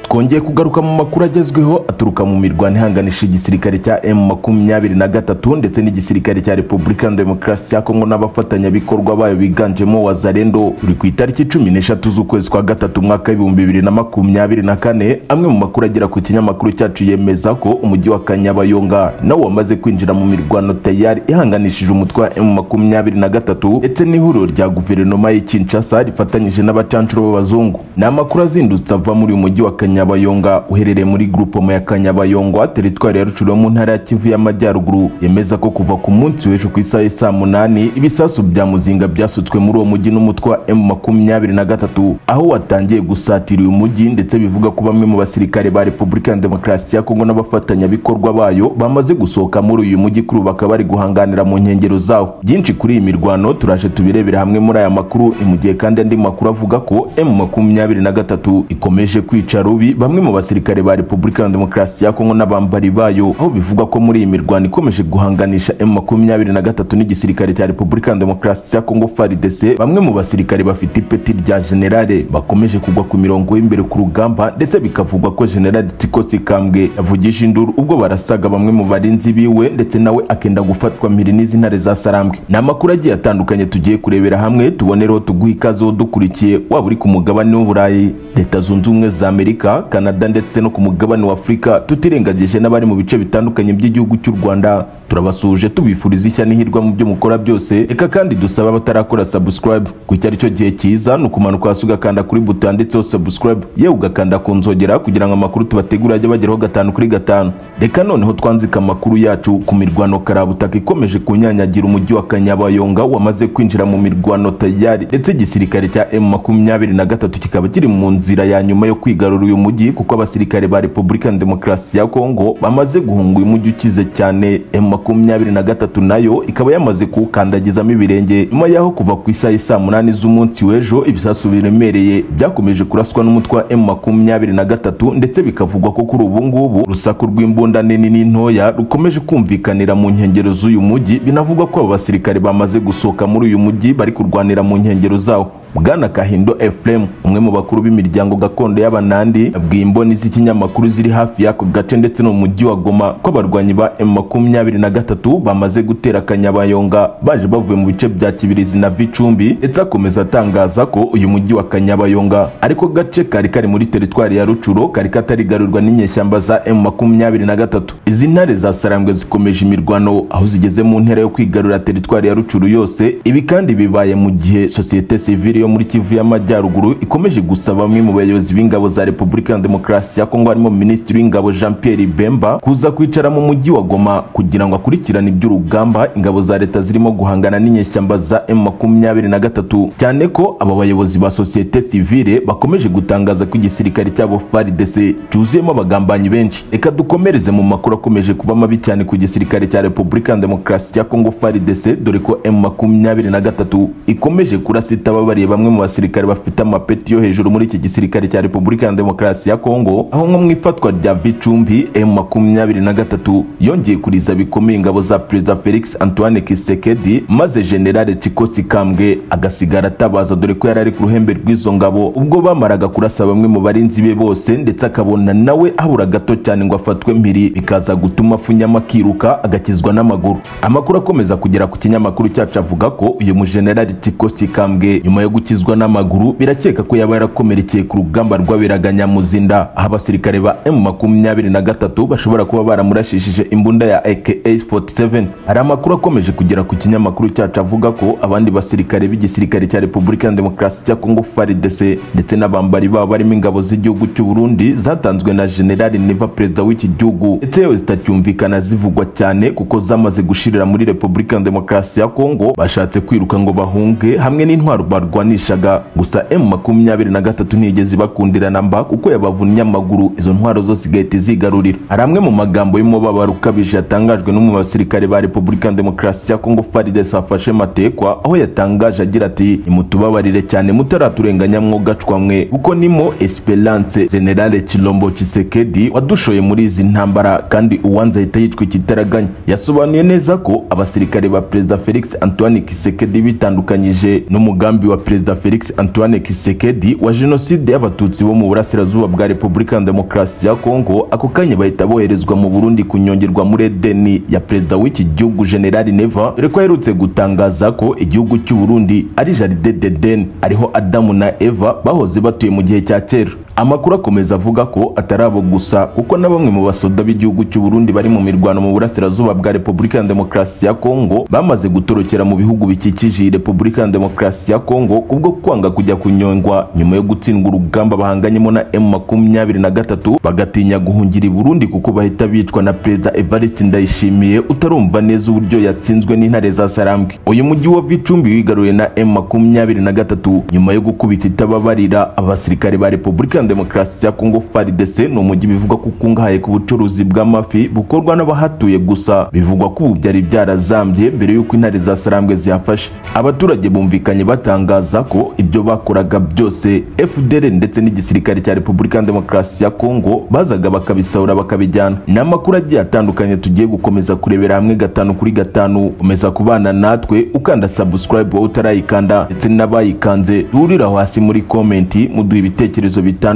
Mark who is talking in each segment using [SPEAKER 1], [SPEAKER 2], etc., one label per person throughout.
[SPEAKER 1] twongeye kugaruka mu makuru agezweho aturuka mu mirwano ihanganisha igisirikare cya M makumyabiri na gatatu ndetse n'igisirikare cya Repubulika ya Demokarasi ya Kongo n'abafatanyabikorwa bayo biganjemo Wazalendo uri ku itariki cumi n'eshatu z'ukwezi kwa gatatu mwaka w'ibihumbi bibiri na makumyabiri na kane amwe mu makuru agera ku kinyamakuru cyacu yemeza ko umujyi wa Kanyabayonga nawo wamaze kwinjira mu mirwano tayari ihanganishije umutwe wa M makumyabiri na gatatu ndetse n'ihuriro rya guverinoma y'i Kinshasa rifatanyije n'abacancuro b'abazungu ni amakuru azindutse ava muri uyu mujyi wa Kanyabayonga uherereye muri grupoma ya Kanyabayonga teritwari ya Rucuro mu ntara ya Kivu y'Amajyaruguru yemeza ko kuva ku munsi w'ejo ku isaha saa munani ibisasu bya muzinga byasutswe muri uwo mujyi n'umutwe wa M makumyabiri na gatatu aho watangiye gusatira uyu mujyi ndetse bivuga ko bamwe mu basirikare ba Repubulika ya Demokarasi ya Kongo n'abafatanyabikorwa bayo bamaze gusohoka muri uyu mujyi kuri ubu bakaba bari guhanganira mu nkengero zawo byinshi kuri iyi mirwano turaje tubirebera hamwe muri aya makuru ni mu gihe kandi andi makuru avuga ko M makumyabiri na gatatu ikomeje kwica rubi bamwe mu basirikare ba Repubulika ya Demokarasi ya Kongo n'abambari bayo aho bivugwa ko muri iyi mirwano ikomeje guhanganisha M makumyabiri na gatatu n'igisirikare cya Repubulika ya Demokarasi ya Kongo FARDC bamwe mu basirikare bafite ipeti rya generale bakomeje kugwa ku mirongo y'imbere ku rugamba ndetse bikavugwa ko generale Tiko Sikambwe yavugije induru ubwo barasaga bamwe mu barinzi biwe ndetse nawe akenda gufatwa mpiri n'izintare za Sarambwe ni amakuru agiye atandukanye tugiye kurebera hamwe tubonereho tuguha ikaze dukurikiye waba uri ku mugabane w'uburayi leta zunze ubumwe za amerika kanada ndetse no ku mugabane wa afurika tutirengagije n'abari mu bice bitandukanye by'igihugu cy'u rwanda turabasuhuje tubifuriza ishya n'ihirwa mu byo mukora byose reka kandi dusaba abatarakora subscribe ku icyo aricyo gihe cyiza ni ukumanuka hasi ugakanda kuri buto yanditseho subscribe yewe ugakanda ku nzogera kugira ngo amakuru tubategura ajye bageraho gatanu kuri gatanu reka noneho twanzika amakuru yacu ku mirwano karabutaka ikomeje kunyanyagira umujyi wa kanyabayonga wamaze kwinjira mu mirwano tayari ndetse igisirikare cya M makumyabiri na gatatu kikaba kiri mu nzira ya nyuma yo kwigarura uyu mujyi kuko abasirikare ba Repubulika ya Demokarasi ya Kongo bamaze guhunga uyu mujyi ukize cyane M makumyabiri na gatatu nayo ikaba yamaze kuwukandagizamo ibirenge nyuma yaho kuva ku isaha saa munani z'umunsi w'ejo ibisasu biremereye byakomeje kuraswa n'umutwe wa M makumyabiri na gatatu ndetse bikavugwa ko kuri ubu ngubu urusaku rw'imbunda nini n'intoya rukomeje kumvikanira mu nkengero z'uyu mujyi binavugwa ko aba basirikare bamaze gusohoka muri uyu mujyi bari kurwanira mu nkengero zawo bwana kahindo efuremu umwe mu bakuru b'imiryango gakondo y'abanandi yabwiye imboni z'ikinyamakuru ziri hafi y'ako gace ndetse no mu mujyi wa goma ko abarwanyi ba m makumyabiri na gatatu bamaze gutera kanyabayonga baje bavuye mu bice bya kibirizi na vicumbi ndetse akomeza atangaza ko uyu mujyi wa kanyabayonga ariko gace kari kari muri teritwari ya rucuro kari katarigarurwa n'inyeshyamba za m makumyabiri na gatatu izi ntare za sarambwe zikomeje imirwano aho zigeze mu ntera yo kwigarura teritwari ya rucuro yose ibi kandi bibaye mu gihe sosiyete sivile yo muri Kivu y'Amajyaruguru ikomeje gusaba bamwe mu bayobozi b'ingabo za Repubulika ya Demokarasi ya Kongo harimo Minisitiri w'Ingabo Jean Pierre Bemba kuza kwicara mu mujyi wa Goma kugira ngo akurikirane iby'urugamba ingabo za leta zirimo guhangana n'inyeshyamba za M23 cyane ko aba bayobozi ba societe civile bakomeje gutangaza ko igisirikare cyabo FARDC cyuzuyemo abagambanyi benshi reka dukomereze mu makuru akomeje kuba mabi cyane ku gisirikare cya Repubulika ya Demokarasi ya Kongo FARDC dore ko M23 ikomeje kurasita babariye bamwe mu basirikare bafite amapeti yo hejuru muri iki gisirikare cya Repubulika ya Demokarasi ya Kongo aho nko mu ifatwa rya Vicumbi M23 yongeye kuriza bikomeye ingabo za Perezida Felix Antoine Tshisekedi maze General Tiko Sikambwe agasigara atabaza dore ko yarari ku ruhembe rw'izo ngabo ubwo bamaraga kurasa bamwe mu barinzi be bose ndetse akabona nawe habura gato cyane ngo afatwe mpiri bikaza gutuma afunyamo akiruka agakizwa n'amaguru amakuru akomeza kugera ku kinyamakuru cyacu avuga ko uyu mu General Tiko Sikambwe nyuma yo gukizwa n'amaguru birakeka ko yaba yarakomerekeye ku rugamba rwaberaga Nyamuzinda aho abasirikare ba M23 bashobora kuba baramurashishije imbunda ya AK47 hari amakuru akomeje kugera ku kinyamakuru cyacu avuga ko abandi basirikare b'igisirikare cya Repubulika ya Demokarasi cya Kongo FARDC ndetse n'abambari babo barimo ingabo z'igihugu cy'u Burundi zatanzwe na General Neva perezida w'iki gihugu ndetse yewe zitacyumvikana zivugwa cyane kuko zamaze gushirira muri Repubulika ya Demokarasi ya Kongo bashatse kwiruka ngo bahunge hamwe n'intwaro barwana baganishaga gusa M makumyabiri na gatatu ntiyigeze bakundirana mba kuko yabavunnye amaguru izo ntwaro zose igahita izigarurira hari amwe mu magambo y'umubabaro ukabije yatangajwe n'umwe mu basirikare ba Repubulika ya Demokarasi ya Kongo FARDC afashe matekwa aho yatangaje agira ati nimutubabarire cyane mutaraturenganya mwogacwamwe kuko nimo Esperance General Chilombo Chisekedi wadushoye muri izi ntambara kandi uwanze ahita yicwa ikitaraganya yasobanuye neza ko abasirikare ba Perezida Felix Antoine Chisekedi bitandukanyije n'umugambi wa perezida felix antoine kisekedi wa jenoside y'abatutsi bo mu burasirazuba bwa repubulika ya demokarasi ya kongo ako kanya bahita boherezwa mu burundi kunyongerwa muri edeni ya perezida w'iki gihugu generali neva dore ko aherutse gutangaza ko igihugu cy'u burundi ari jaride dedeni ariho adamu na eva bahoze batuye mu gihe cya kera amakuru akomeza avuga ko atari abo gusa kuko na bamwe mu basoda b'igihugu cy'u burundi bari mu mirwano mu burasirazuba bwa repubulika ya demokarasi ya kongo bamaze gutorokera mu bihugu bikikije iyi repubulika ya demokarasi ya kongo kubwo kwanga kujya kunyongwa nyuma yo gutsindwa urugamba bahanganyemo na m makumyabiri na gatatu bagatinya guhungira i burundi kuko bahita bicwa na perezida evariste ndayishimiye utarumva neza uburyo yatsinzwe n'intare za sarambwe uyu mujyi wa vicumbi wigaruriwe na m makumyabiri na gatatu nyuma yo gukubita itababarira abasirikare ba repubulika ya demokarasi ya kongo fardc ni umujyi bivugwa ko ukungahaye ku bucuruzi bw'amafi bukorwa n'abahatuye gusa bivugwa ko ubu byari byarazambye mbere y'uko intare za sarambwe ziyafashe abaturage bumvikanye batangaza ko ibyo bakoraga byose fdr ndetse n'igisirikare cya repubulika ya demokarasi ya kongo bazaga bakabisahura bakabijyana ni amakuru agiye atandukanye tugiye gukomeza kurebera hamwe gatanu kuri gatanu komeza kubana natwe ukanda subscribe wowe utarayikanda ndetse n'abayikanze duhuriraho hasi muri komenti muduha ibitekerezo bitandukanye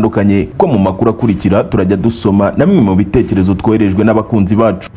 [SPEAKER 1] ko mu makuru akurikira turajya dusoma na bimwe mu bitekerezo twoherejwe n'abakunzi bacu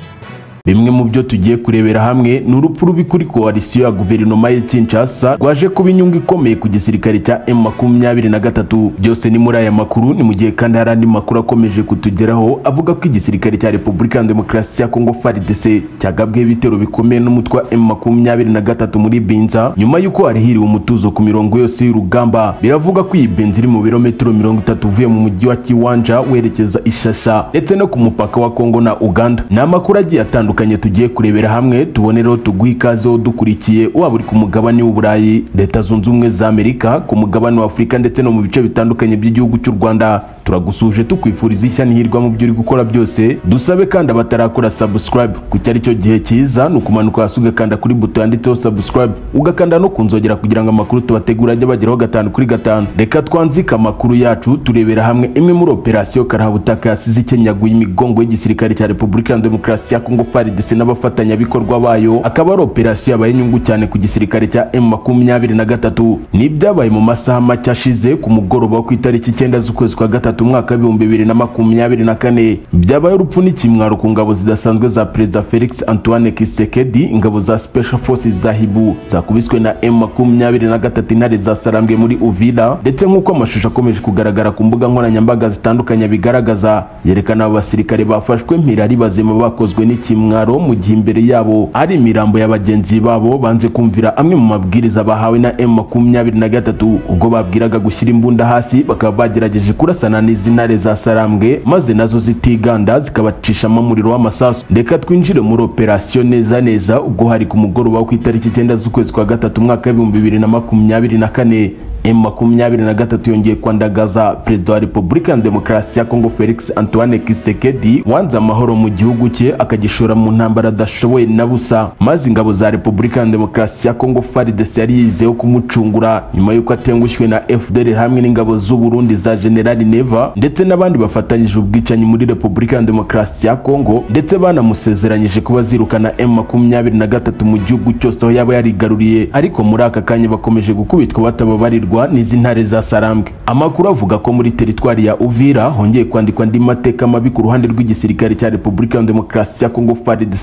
[SPEAKER 1] bimwe mu byo tugiye kurebera hamwe ni urupfu rubi kuri koalisiyo ya guverinoma ya Kinshasa rwaje kuba inyungu ikomeye ku gisirikare cya M makumyabiri na gatatu byose ni muri aya makuru ni mu gihe kandi hari andi makuru akomeje kutugeraho avuga ko igisirikare cya Repubulika ya Demokarasi ya Kongo FARDC cyagabweho ibitero bikomeye n'umutwe wa M makumyabiri na gatatu muri Binza nyuma y'uko harihiriwe umutuzo ku mirongo yose y'urugamba biravuga ko iyi Binza iri mu birometero mirongo itatu uvuye mu mujyi wa Kiwanja werekeza Ishasha ndetse no ku mupaka wa Kongo na Uganda ni amakuru agiye atandukanye bitandukanye tugiye kurebera hamwe tubonereho tuguhe ikaze dukurikiye waba uri ku mugabane w'uburayi leta zunze ubumwe za amerika ku mugabane w'afurika ndetse no mu bice bitandukanye by'igihugu cy'u rwanda turagusuje tukwifuriza ishya n'ihirwa mu byo uri gukora byose dusabe kandi abatarakora subscribe kuko ari cyo gihe cyiza ni ukumanuka hasi ugakanda kuri buto yanditseho subscribe ugakanda no ku nzogera kugira ngo amakuru tubategura ajye bageraho gatanu kuri gatanu reka twanzike amakuru yacu turebera hamwe imwe muri operasiyo karahabutaka yasize ikenyaguye imigongo y'igisirikare cya repubulika ya demokarasi ya kongo FARDC n'abafatanyabikorwa bayo akaba ari operasiyo yabaye inyungu cyane ku gisirikare cya M makumyabiri na gatatu n'ibyabaye mu masaha make ashize ku mugoroba wo ku itariki icyenda z'ukwezi kwa gatatu umwaka w'ibihumbi bibiri na makumyabiri na kane byabaye urupfu n'ikimwaro ku ngabo zidasanzwe za perezida Felix Antoine Kisekedi ingabo za Special Forces za Hibu zakubiswe na M makumyabiri na gatatu intare zasarambwe muri Uvira ndetse nk'uko amashusho akomeje kugaragara ku mbuga nkoranyambaga zitandukanye bigaragaza yerekana aba basirikare bafashwe mpira ari bazima bakozwe n'ikimwaro mwaro mu gihe imbere yabo ari imirambo ya bagenzi babo banze kumvira amwe mu mabwiriza bahawe na M makumyabiri na gatatu ubwo babwiraga gushyira imbunda hasi bakaba bagerageje kurasana n'izi ntare za sarambwe maze nazo zitiganda zikabacishamo umuriro w'amasasu reka twinjire muri operasiyo neza neza ubwo hari ku mugoroba wo ku itariki icyenda z'ukwezi kwa gatatu umwaka w'ibihumbi bibiri na makumyabiri na kane M makumyabiri na gatatu yongeye kwandagaza perezida wa repubulika ya demokarasi ya kongo felix antoine kisekedi wanze amahoro mu gihugu cye akagishora mu ntambara adashoboye na busa maze ingabo za repubulika ya demokarasi ya kongo fardc yari yizeho kumucungura nyuma y'uko atengushywe na fdr hamwe n'ingabo z'u burundi za generali neva ndetse n'abandi bafatanyije ubwicanyi muri repubulika ya demokarasi ya kongo ndetse banamusezeranyije kuba zirukana M makumyabiri na gatatu mu gihugu cyose aho yaba yarigaruriye ariko muri aka kanya bakomeje gukubitwa batababarirwa kuyoborwa n'izi ntare za sarambwe amakuru avuga ko muri teritwari ya uvira hongeye kwandikwa andi mateka mabi ku ruhande rw'igisirikare cya repubulika ya demokarasi ya kongo fardc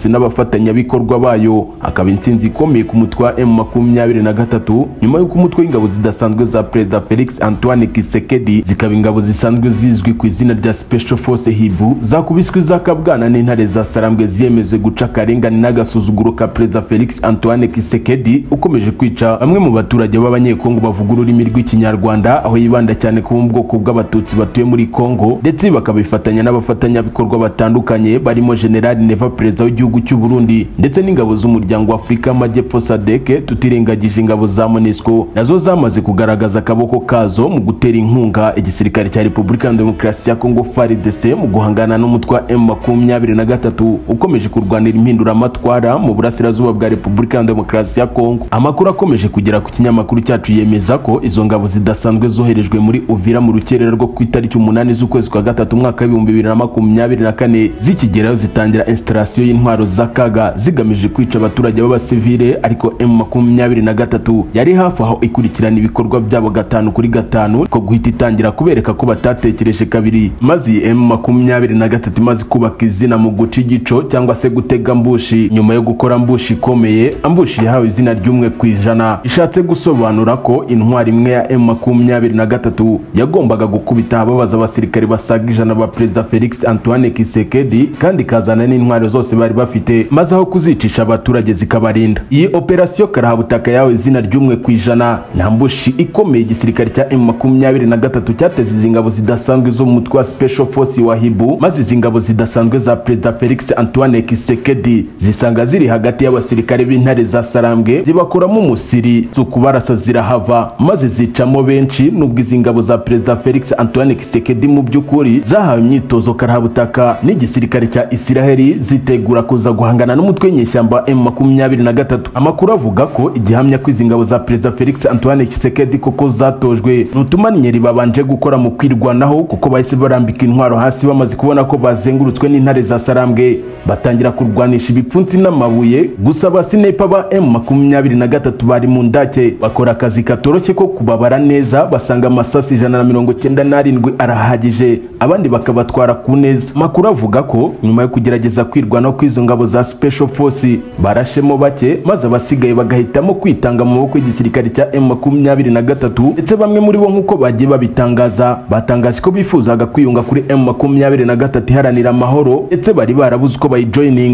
[SPEAKER 1] n'abafatanyabikorwa bayo akaba intsinzi ikomeye ku mutwe wa m makumyabiri na gatatu nyuma y'uko umutwe w'ingabo zidasanzwe za perezida felix antoine kisekedi zikaba ingabo zisanzwe zizwi ku izina rya special force hibu zakubiswe izakabwana n'intare za sarambwe ziyemeze guca akarengane n'agasuzuguro ka perezida felix antoine kisekedi ukomeje kwica bamwe mu baturage b'abanyekongo bavuga ururimi ururimi rw'ikinyarwanda aho yibanda cyane ku bwoko bw'abatutsi batuye muri Kongo ndetse bakabifatanya n'abafatanyabikorwa batandukanye barimo General Neva perezida w'igihugu cy'u Burundi ndetse n'ingabo z'umuryango wa Afurika y'Amajyepfo SADC tutirengagije ingabo za MONUSCO nazo zamaze kugaragaza akaboko kazo mu gutera inkunga igisirikare cya Repubulika ya Demokarasi ya Kongo FARDC mu guhangana n'umutwe wa M23 ukomeje kurwanira impinduramatwara mu burasirazuba bwa Repubulika ya Demokarasi ya Kongo amakuru akomeje kugera ku kinyamakuru cyacu yemeza ko izo ngabo zidasanzwe zoherejwe muri Uvira mu rukerera rwo ku itariki umunani z'ukwezi kwa gatatu umwaka w'ibihumbi bibiri na makumyabiri na kane zikigerayo zitangira instalasiyo y'intwaro z'akaga zigamije kwica abaturage b'abasivile ariko M makumyabiri na gatatu yari hafi aho ikurikirana ibikorwa byabo gatanu kuri gatanu ko guhita itangira kubereka ko batatekereje kabiri maze iyi M makumyabiri na gatatu imaze kubaka izina mu guca igico cyangwa se gutega mbushi nyuma yo gukora mbushi ikomeye ambushi yahawe izina ry'umwe ku ijana ishatse gusobanura ko intwari imwe ya M makumyabiri na gatatu yagombaga gukubita ababaza abasirikare basaga ijana ba perezida Felix Antoine Kisekedi kandi ikazana n'intwaro zose bari bafite maze aho kuzicisha abaturage zikabarinda iyi operasiyo karahabutaka yawe izina ry'umwe ku ijana nta mbushi ikomeye igisirikare cya M makumyabiri na gatatu cyateze izi ngabo zidasanzwe zo mu mutwe wa Special Force wa Hibu maze izi ngabo zidasanzwe za perezida Felix Antoine Kisekedi zisanga ziri hagati y'abasirikare b'intare za Sarambwe zibakuramo umusiri zo kubarasa zirahava maze zicamo benshi nubwo izi ngabo za perezida Felix Antoine Kisekedi mu by'ukuri zahawe imyitozo karahabutaka n'igisirikare cya Isiraheli zitegura kuza guhangana n'umutwe w'inyeshyamba wa M23 amakuru avuga ko igihamya ko izi ngabo za perezida Felix Antoine Kisekedi koko zatojwe n'utumanyeri babanje gukora mu kwirwanaho kuko bahise barambika intwaro hasi bamaze kubona ko bazengurutswe n'intare za Sarambwe batangira kurwanisha ibipfunsi n'amabuye gusa abasinaipa ba M23 bari mu ndake bakora akazi katoroshye ko kubabara neza basanga amasasi ijana na mirongo cyenda n'arindwi arahagije abandi bakabatwara ku neza amakuru avuga ko nyuma yo kugerageza kwirwanaho kw'izo ngabo za special force barashemo bake maze abasigaye bagahitamo kwitanga mu maboko y'igisirikare cya M23 ndetse bamwe muri bo nk'uko bagiye babitangaza batangaje ko bifuzaga kwiyunga kuri M23 iharanira amahoro ndetse bari barabuze uko bayijoyininga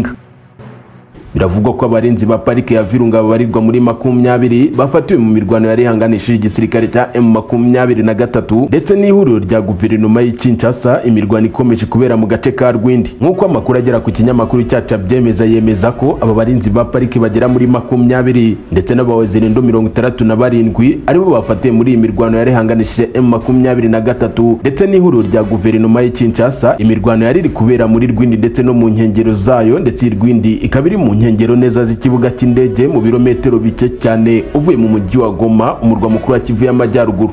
[SPEAKER 1] biravugwa ko abarinzi ba parike ya Virunga babarirwa muri makumyabiri bafatiwe mu mirwano yari ihanganishije igisirikare cya M makumyabiri na gatatu ndetse n'ihuriro rya guverinoma y'i Kinshasa imirwano ikomeje kubera mu gace ka Rwindi nk'uko amakuru agera ku kinyamakuru cyacu abyemeza yemeza ko aba barinzi ba parike bagera muri makumyabiri ndetse n'abawezirindo mirongo itandatu na barindwi aribo bafatiwe muri iyi mirwano yari ihanganishije M makumyabiri na gatatu ndetse n'ihuriro rya guverinoma y'i Kinshasa imirwano yari iri kubera muri Rwindi ndetse no mu nkengero zayo ndetse iyi Rwindi ikaba iri mu nkengero neza z'ikibuga cy'indege mu birometero bike cyane uvuye mu mujyi wa Goma umurwa mukuru wa Kivu y'amajyaruguru